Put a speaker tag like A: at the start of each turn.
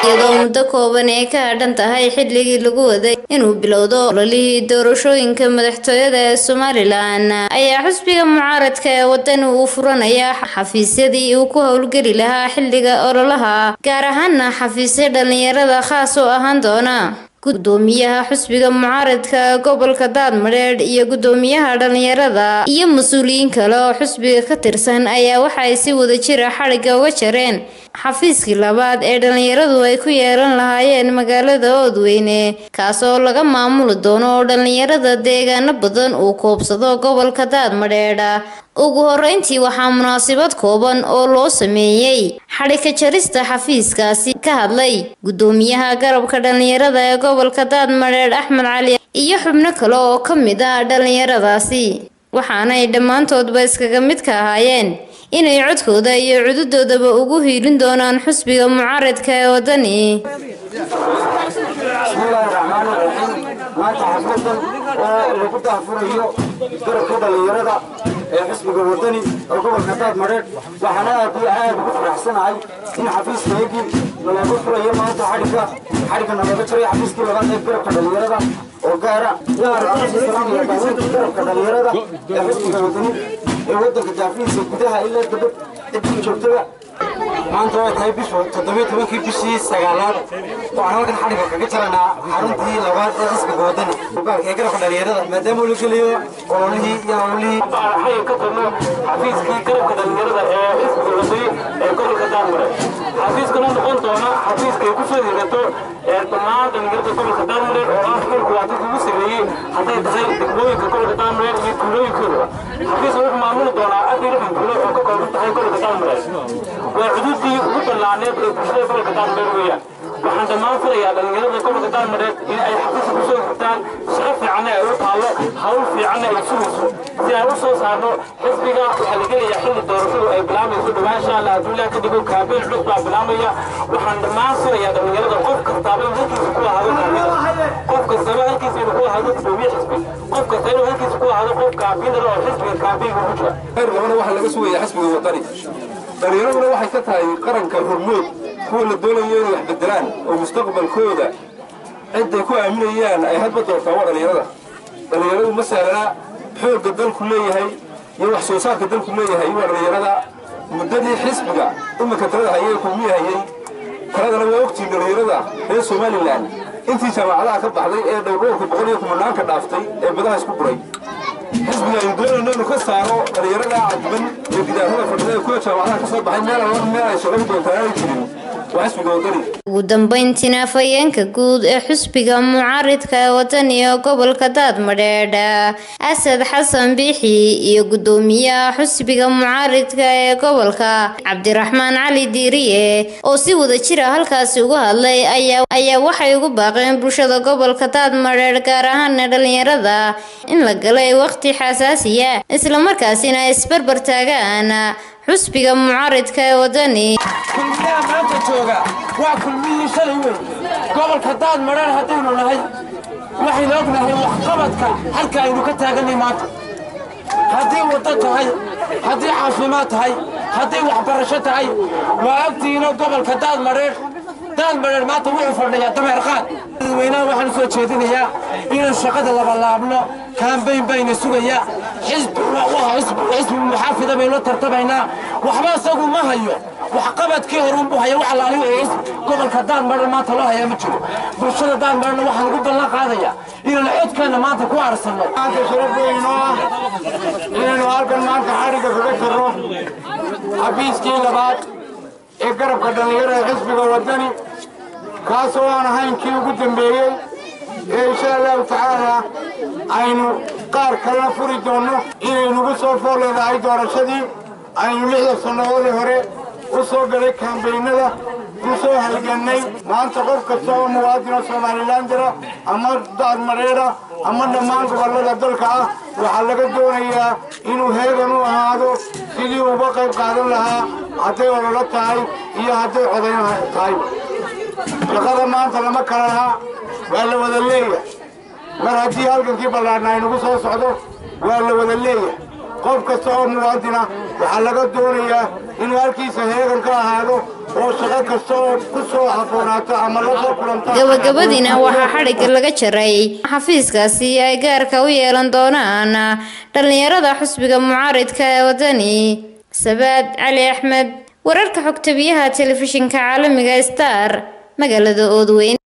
A: iyadoo muddo kooban ay ka hadhan tahay xilligii lagu waday inuu bilowdo ololihii doorashooyinka madaxtooyada ee somalilan ayaa xusbiga mucaaradka ee wadani uu furanaya xafiisyadii uu ku howlgeli lahaa xilliga ololaha gaar ahaana xafiisya dhalinyarada khaas u ahaan doona gudoomiyaha xusbiga mucaaradka gobolka daadmadheedh iyo gudoomiyaha dhalinyarada iyo mas-uuliyiin kale oo xusbiga ka tirsan ayaa waxaay si wadajira xadhigga uga jareen xafiiskii labaad ee dhalinyaradu ay ku yeelan lahaayeen magaalada oodweyne kaas oo laga maamuli doono oo dhalinyarada deegaano badan uu koobsado gobolka daadmadheedha ugu horeyntii waxaa munaasabad kooban oo loo sameeyey xadhika jarista xafiiskaasi ka hadlay gudoomiyaha garabka dhalinyarada ee gobolka daadmadheedh axmed cali iyo xubno kale oo ka mid ah dhalinyaradaasi waxaanay dhammaantoodba iskaga mid ka ahaayeen inay codkooda iyo cududoodaba ugu hiilin doonaan xusbiga mucaaradka ee wadani
B: bismillaahi raxmaani raxiim maanta xafladan oo lagu daahfurayo garabka dhalinyarada ee xisbiga wadani oo gobolka daadmadheedh waxaana aad iyo aad ugu faraxsanahay in xafiiskaygii nalagu furayo maanta xadhigga xadhigga nalaga jaray xafiiskii labaad ee garabka dhalinyarada oo gaara garabka dhalinyarada ee xisbiga wadani ee wadanka jaafihiisa gudaha ilaa dabad cidii joogtada maanta waa tahay bishu toddobiyo tobankii bishii sagaalaad waxaan halkan xadhigga kaga jaranaa xaruntii labaad ee xisbiga wadani ee garabka dhalinyarada maadaama uu la gelayo ololihii iyo howlihii
C: waxay ka tagno xafiiskii garabka dhalinyarada ee xisbiga wadani ee gobolka daanmare xafiiskana noqon doona xafiiskay ku soo higato ee dhammaan dhalinyarada gobolka daanmare oo ah xilku waa dadka ugu sameeyey hadday tahay degmooyinka gobolka daanmare iyo tuulooyinkoodaba xafiiska wuxuu maamuli doonaa afar lixdan tuulo oo ka kooban tahay gobolka daanmare waa xuduudii ugu ballaaneed ee bulshada gobolka daanmare weeyaan waxaan dhammaan filayaa dhalinyarada gobolka daanmareed in ay xafiiska ku soo xirtaan shaqo fiicanna ay u taalo hawl fiicanna ay sugayso si aan u soo saarno xisbiga waxaa la gelayaa xilli doorashadu ay bilaamayso dhowaan insha allah hadduu ilaah ka dhigo kaabeyn cusub baa bilaamaya waxaan dhammaan filayaa dhalinyarada qof kastaaba in halkiisa ku ahaado kaabinada qof kastaba halkiisa inuu ku ahaado gudoomiye xisbi qof kasta inuu halkiisa ku ahaado qof kaabinada oo xisbiga kaabeynka ku jira
D: khayr labana waxaa laga sugaya xisbiga wadani dhalinyaraduna waxay ka tahay qaranka hormood kuwa la doonayo inay wax bedelaan oo mustaqbalkooda cidday ku aaminayaan ay hadba doortaan waa dhalinyarada dhalinyaradu ma sahlana xoogga dalku leeyahay iyo wax soo saarka dalku leeyahay waa dhalinyarada muddadii xisbiga iminka talada hayay kulmiye hayay taladana waa ogtiin dhalinyarada reer somalilan intii jaamacadaha ka baxday ee dhowrowrka boqol iyo kumanaanka dhaaftay ee badaha isku buray xisbiga aynu doonayno inuu ka saaro dhalinyarada cadban ee gidaarada fadhida ee kuwa jaamacadaha ka soo baxay meel alla meel ay shaqadu doontaan aanay jirin waa xisbiga wadani
A: ugu dambeyntiina afhayeenka guud ee xusbiga mucaaridka ee wadani ee gobolka daadmadheedh asad xasan biixi iyo gudoomiyaha xusbiga mucaaridka ee gobolka cabdiraxmaan cali diiriye oo si wadajira halkaasi uga hadlay ayaa waxay ugu baaqeen bulshada gobolka daadmadheedh gaar ahaana dhalinyarada in la galay waqti xasaasiya islamarkaasina ay isbarbar taagaan xusbiga mucaaridka ee wadani
E: kulmiyaha maanta jooga waa kulmihii shalay weyn gobolka daad madheer haddaynu nahay waxaynu ognahay waxqabadka halka aynu ka taaganay maanta haddii waddo tahay haddii caafimaad tahay haddii waxbarasho tahay waa ogtihiinoo gobolka daad madheer daad madheer maanta wuxuu fadhiyaa dameer qaad dadweynaha waxaan soo jeedinayaa inaan shaqada labalaabno kaambayn bayna sugayaa xisbi muxaafida baynu tartamaynaa waxba isagu ma hayo waxqabadkii horunbuu haya wax alaaliyo gobolka daanmadhan maanta loo hayaa ma jiro bulshada daanmadhanna waxaan ugu ballan qaadayaa inaan codkeenna maanta ku aarsanno
B: maanta sharaf weyn oo ah inaynu halkan maanta xadhigga kaga jirro xafiiskii labaad ee garabka dhallinyarada xisbiga wadani kaasoo aan ahayn kii ugu dambeeyey ee insha allahu tacaala aynu qaar kalena furi doonno inay nagu soo fool leedahay doorashadii aynu lixda sannadoodii hore u soo galay kaambaynada u soo halgannay maanta qof kasta oo muwaadino somalilan jira ama daadmareera ama dhammaan gobollada dalka ah waxaa laga doonayaa inuu heegan u ahaado sidii uga qayb qaadan lahaa hadday ololo tahay iyo hadday codayn tahay shaqada maanta lama kala lahaa waa la wada leeyahay mar haddii halgankii ballaarna aynagu soo socdo waa la wada leeyahay qof kasta oo muwaadina waxaa laga doonayaa inuu halkiisa heegan ka ahaado oo shaqo kasta oo ku soo haboonaato ama la soo kulanta
A: gabagabadiina waxaa xadhigga laga jaray xafiiskaasi ay gaarka u yeelan doonaan dhallinyarada xusbiga mucaaridka ee wadani sabaad cali axmed wararka xogtabiyaha telefishinka caalamiga star magaalada oodweyn